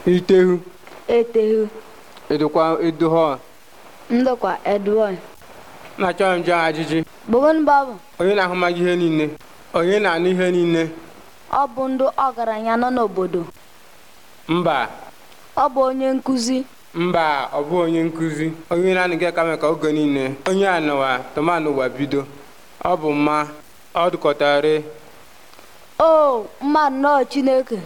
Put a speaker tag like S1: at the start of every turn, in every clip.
S1: itehu
S2: etehu
S1: edokwa edoho
S2: ndokwa edwon
S1: na-achọ njọ ajụjụ
S2: bugun babu
S1: onye na-ahụmaghị ihe niile onye na-anụ ihe niile
S2: ọ bụ ndị ọgaranya nọ n'obodo
S1: mba
S2: ọ bụ onye nkụzi
S1: mba ọ bụ onye nkụzi onye na-anụghị aka mee ka oge niile onye a nọwa tomanụ ụwa bido ọ bụ mma ọ dụkọtara
S2: o mmadụ nọọ chineke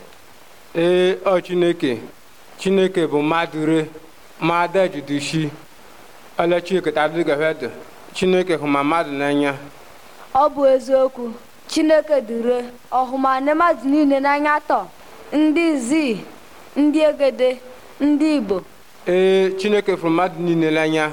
S1: ee ọ chineke chineke bụ mmadụ re mmadụ ejudushi ole chineke tadụgafedụ chineke hụ ma mmadụ n'anya
S2: ọ bụ eziokwu chineke dịre ọhụmanị mmadụ niile n'anya tọ ndị izi ndị egede ndị igbo
S1: ee chineke fụrụ mmadụ niile n'anya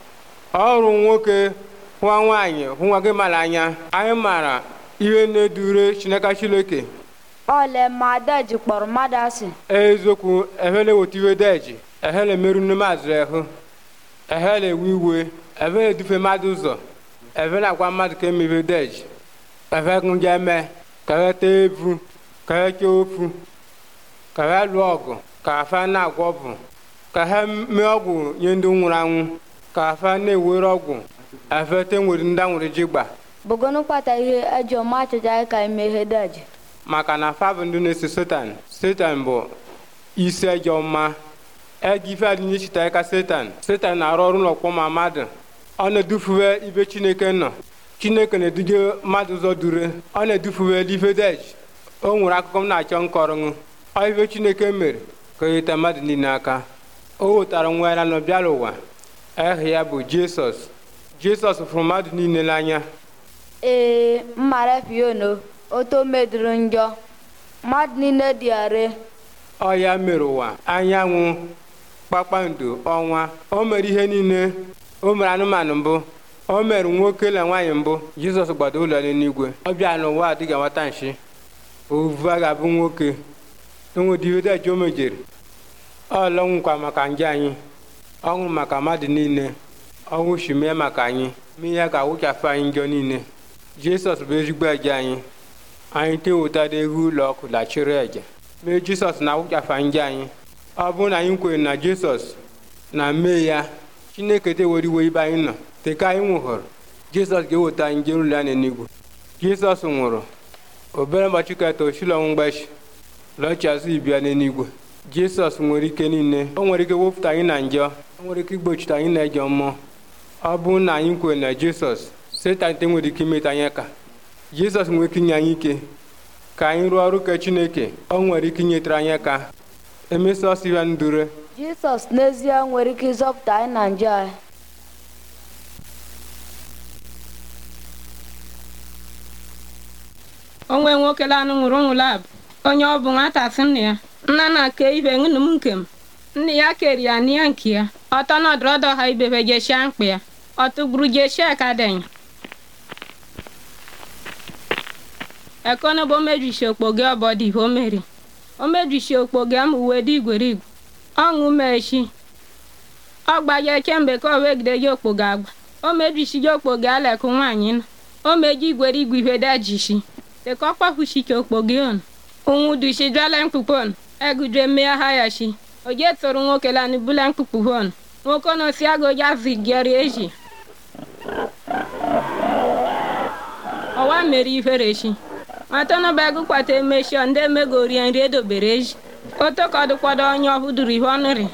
S1: ọrụ nwoke hụwa nwaanyị hụ nwa gị mara anya anyị maara ihe na-edure chineke chineke
S2: ole mmadụ ji kpọrọ mmadụ asị
S1: eziokwu ehele weta iwe deji ehele merụ nne mazụ ehụ ehele ewe iwe ehele edufe mmadụ ụzọ ehele agwa mmadụ ka emebe deji ehe ndị eme ka ehe tee evu ka ehe chee ofu ka ehe lụọ ọgụ ka afa na-agwọ ọbụ ka ehe mee ọgwụ nye ndị nwụrụ anwụ ka afa na-ewere ọgwụ efe te nwere ndị anwụrụ ji gba
S2: bugonu kpata ihe ejọ ma achọcha ka emeghe daji
S1: maka na fa bụ ndị na-eso setan setan bụ isi ejọ mma ego ife adị n'ichita ka setan setan na-arụ ọrụ n'ọkpọ ma mmadụ ọ na-edufuwe ibe chineke nọ chineke na-eduje mmadụ ụzọ dure ọ na-edufuwe ife dej o nwere akụkọ m na-achọ nkọrọṅụ ọ ife chineke mere ka o yeta mmadụ niile aka o wetara nwa ya nọ bịara ụwa aha ya bụ jisọs jisọs fụrụ mmadụ niile n'anya
S2: ee mmara fiono oto meduru njọ mmadụ niile dị are
S1: ọ ya mere ụwa anyanwụ kpakpando ọnwa o mere ihe niile o mere anụmanụ mbụ o mere nwoke na nwaanyị mbụ jizọs gbado ụlọ n'eluigwe ọ bịa n'ụwa adịghị nwata nshi ovu a ga-abụ nwoke enwedivedeji o mejere ọ lọnwụkwa maka nje anyị ọnwụ maka mmadụ niile ọnwụ shimee maka anyị ma ihe ga-awụchafụ anyị njọ niile jizọs bụ ezigbo eje anyị anyị tewetara egwu ụlọ ọkụ lachiri eje mee jisọs na-awụchafa nje anyị ọ bụrụ na anyị kwere na jisọs na mee ya chineke tewere iwe ibe anyị nọ teka anyị nwụhụrụ jisọs ga-eweta anyị jere ụlọ ya n'eluigwe jisọs nwụrụ obere ụbọchị keta oshilọnwụ mgbachi lọchi azụ ibia n'eluigwe jisọs nwere ike niile o nwere ike wepụta anyị na njọ o nwere ike igbochite anyị na ejọ mmụọ ọ bụrụ na anyị kwere na jisọs setan te nwere ike imeta anyị ka jizọs nwere ike inye anyị ike ka anyị rụọ ọrụ ka chineke ọ nwere ike inyetere anyị aka emesọs ya ndure
S2: jisọs n'ezie nwere ike ịzọpụta anyị na njọ anyị
S3: onwe nwoke lanụ nwụrụ nwụrụ abụ onye ọ bụ nwata sị nna ya nna na ke ibe ṅụnụ m nke m nna ya kere ya n'ihe nke ya ọtọ nọdụrọdọ ha ibebe jeshia mkpa ya ọ tụgburu jeshia ka denya ekono bo mejisi okpoge ọbọdị o meri o mejisi okpoge m uwe dị igwerigwe ọṅụ mechi ọ gbaje kemgbe ka o wegide ji okpoge agba o mejisi ji okpoge alekụ nwaanyị nọ o meji igwerigwe ihe dajisi deka ọ kpafuchike okpoge on ụnwụ dushi dwala mkpukpon egudre mmea ha yashi oje tụrụ nwoke lani bula mkpukpu hon nwoke no si ago ya zigeri eji ọwa mere ihere chi nwata bag kpata emechi ndị emegori nri edobere eji otokodụkwado onye ọhụdụrụ ihe ọnụrị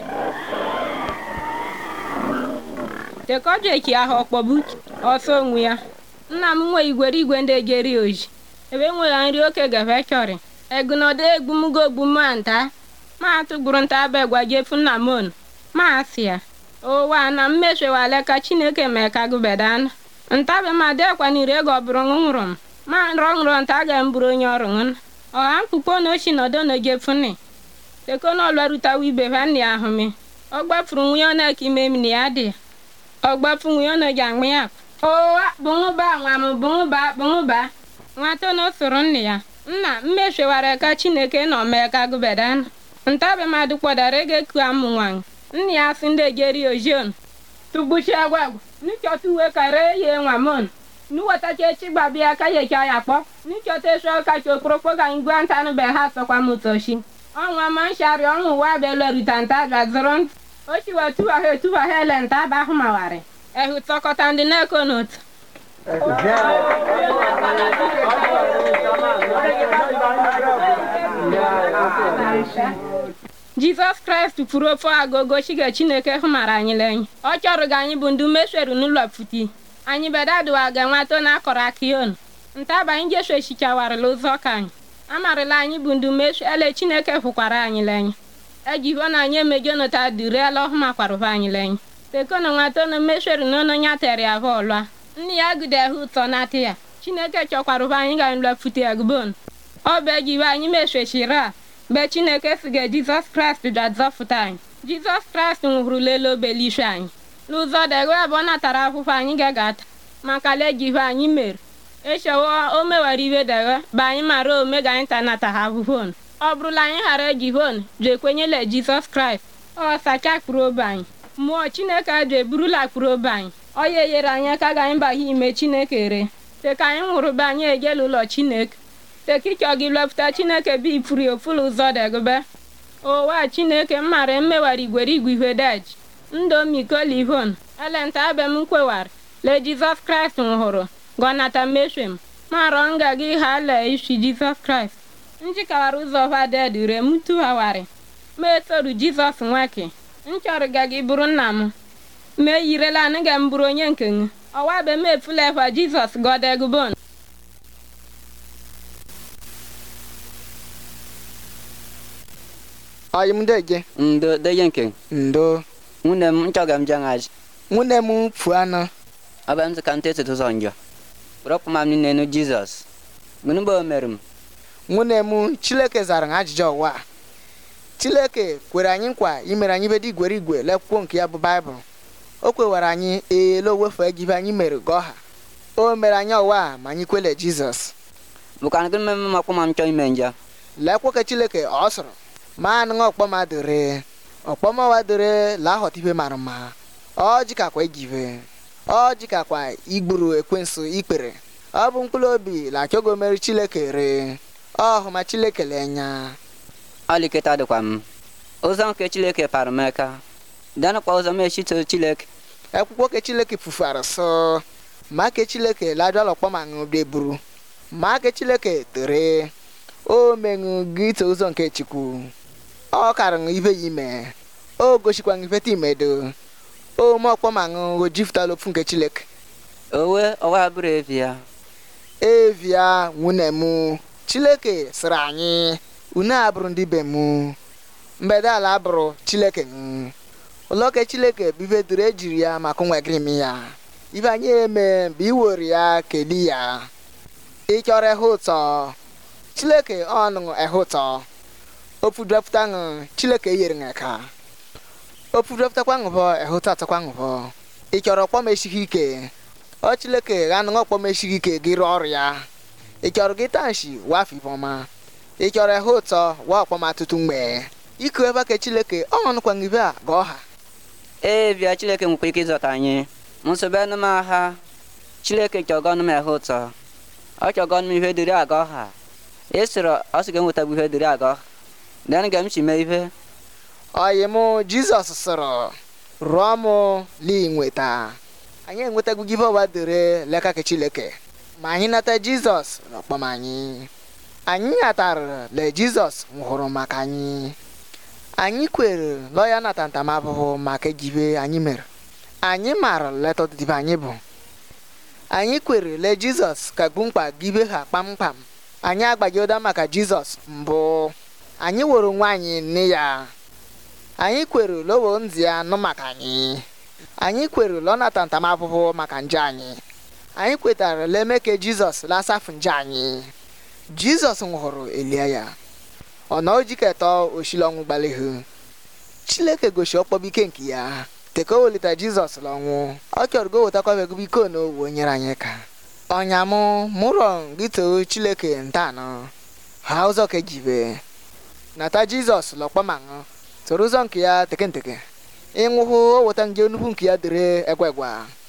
S3: tekọjeki ahụ ọkpọbu ọsọ onwe ya nna m nwe igwere igwe ndị ejeri oji ebe nwere nri oke gafe chọrị egunodo egbumugo ogbumu nta ma atụgburu nta bụ gwajefu nna m on ma asị ya ụwa na mmechewale ka chineke mee ka gụbedana ntabe ma dekwanire ego ọ bụrụ nwụrụ m ma nrọnrọ nta ga mburu onye ọrụ ṅụn ọha mkpukpo na ochi nọdụ na jefuni tekono lwarutawa ibe ha nni ahụ mi ọ gbafuru nwunye ọ na-eke ime m na ya dị ọ gbafu nwunye ọ na-eji aṅụ ya ụwa bụṅụba nwa m bụṅụba bụṅụba nwata na soro nne ya nna mmechewara ka chineke nọ mee ka gụbedana ntabe mmadụ kpọdara ego eku amụ nwanyị nne ya sị ndị ejeri ojion tugbuchi agwagwa nchọta uwe kara ye nwa mon nuwatacha echi gbabịa ka yecha ya kpọ nchọta esu ọkacha okporokpo ga ngwa ntanụ be ha sọkwa m ụtọchi ọnwa ma nshari ọnwụ wa belorita nta gazụrụ ntị o chiwa tuwaha etuwaha ele nta bahụ mawari ehu tọkọta ndị na-eko n'otu jizọs kraịst kwuru ofe agogo chiga chineke hụmara anyị lenye ọ chọrọ ga anyị bụ ndị umesweru n'ụlọ pụti anyị bedadụwa ga nwato na akọrọ akion ntaba anyị jeshu echichawarịla ụzọ ka anyị amarịla anyị bụ ndị umeshu ele chineke hụkwara anyị lenye ejiho na anyị emejonota duriela ọhụmakwarụva anyị lenye tekona nwato na umesweru n'ụlọ nya tere ya bọọlụa nne ya gudehe ụtọ na ya chineke chọkwarụva anyị ga nlọ pụti egbon ọ bụ ejiwe anyị meswechiri a mgbe chineke siga jizọs kraịst bịa zọpụta anyị jizọs kraịst nwụrụla elu obelishu anyị n'ụzọ degwe abụọ natara akwụkwọ anyị ga-agata maka lejihe anyị mere echewo o mewara iwe degwe bụ anyị mara ome ga anyị ta nata ha akwụkwọ ọ bụrụla anyị ghara ejihon je kwenyela jizọs kraịst ọ sacha kpụrụ obe anyị mmụọ chineke ajụ eburula kpụrụ obe anyị ọ ya enyere anyị aka ga anyị baghe ime chineke re teka anyị nwụrụ be anyị ejela ụlọ chineke tekichọ gị lọpụta chineke bụ ifuru ofulu ụzọ degube ụwa chineke mmara mmewara igwere igwe ihe dej ndomiko elenta abem nkwewara le jizọs kraịst nwụrụ gọnata meshwem marọ nga gị ha le isi jizọs kraịst njikawara ụzọ vaded re m tughawari ma etoru jizọs nweke nchọrọ ga gị bụrụ nna m ma eyirela anụ ga m bụrụ onye nke m ọwa be m efula efa jizọs gọdegubon
S4: Ọyị m deje
S5: ndo deje nke
S4: ndo
S5: nwunye m nchọga m jangaji
S4: nwunne m pụọ anọ
S5: ọba m ka nte etutu ụzọ njọ rọpụ ma m n'enu jizọs gịnị bụ o mere m
S4: nwunne m chileke zara m ajụjụ ụwa a. chileke kwere anyị nkwa imere anyị bedi igwere igwe lekwukwọ nke ya bụ baịbụl o kwewara anyị eele owefu egibe anyị mere gọha o mere anyị ụwa a ma anyị kwele jizọs
S5: bụkwa gịnị mere m ọkpụ ma m chọọ ime njọ
S4: lekwoke chileke ọ sụrụ ma anụghị ọkpọma dore ọkpọmawa dore la aghọta ibe mara mma ọ jikakwa egive ọ jikakwa igburu ekwensu ikpere ọ bụ mkpụrụ obi la achọgo mere chileke re ọ hụ ma chileke lenya
S5: ọliketa dịkwa m ụzọ nke chileke para m aka danụkwa ụzọ m echito chileke
S4: akwụkwọ ke chileke fufara sọ ma ke chileke lajuala ọkpọma ṅụ deburu ma ke chileke tere o meṅụ gị ite ụzọ nke chukwu ọ kara ṅụ ibe ya ime o gosikwa ṅụ ifeta imedo o me ọkpọma ṅụ ojifutala ofu nke chileke
S5: owe ọwa bụrụ evi ya
S4: evia nwunye m chileke sịrị anyị unu abụrụ ndị be m mgbede ala abụrụ chileke m ụlọke chileke bụ ife duru ejiri ya maka nwegịrị m ya ibe anyị eme bụ iwere ya keli ya ịchọrọ ehe ụtọ chileke ọnụ ehe ụtọ ofudepụta ṅụ chileke yere ṅeka ofudepụtakwa ṅụbọ ehe ụtọ atọkwa ṅụbọ ịchọrọ ọkpọm esighị ike ọ chileke ghanụ ọkpọm esighị ike gị rụọ ọrụ ya ị chọrọ gị tanshi wafọ ifeọma ị chọrọ ehe ụtọ wa ọkpọm atụtụ mgbe iku ebe ka chileke ọnụkwa ṅibe a ga ọha
S5: evia chileke nwekwa ike ịzọta anyị nsogbu anụ m agha chileke chọgọnụ m ehe ụtọ ọ chọgọnụ m ihe dịrị aga ọha ịsịrị ọ sị ga-enwetabụ ihe dịrị aga ọha den ga m si mee ihe
S4: ọyị m jizọs sịrị rụọ m li nweta anyị enwetago give ọwa dịrị leka ke chileke ma anyị nata jizọs n'ọkpọm anyị anyị natara le jizọs nwụrụ maka anyị anyị kwere lọ ya nata ntamahụhụ maka ejibe anyị mere anyị maara leta ọdịdịbe anyị bụ anyị kwere le jizọs kagbu mkpa gibe ha kpamkpam anyị agbaghị ụda maka jizọs mbụ anyị were onwe anyị nne ya anyị kwere lowo nzi ya nụ maka anyị anyị kwere lọ nata ntamahụhụ maka nje anyị anyị kwetara leme ka jizọs lasafụ nje anyị jizọs nwụrụ elie ya ọ na ojiketọ oshili ọnwụ gbalihu chileke gosi ọkpọbike nke ya teka o welita jizọs n'ọnwụ ọ chọrọ go wetakwabegobe iko na owu nyere anyị ka ọnya mụ mụrọ gị too chileke ntanụ ha ụzọ ka ejibe nata jizọs lọkpọmaṅụ soro ụzọ nke ya tekenteke ịnwụhụ o weta nje nnukwu nke ya dịrị egwegwa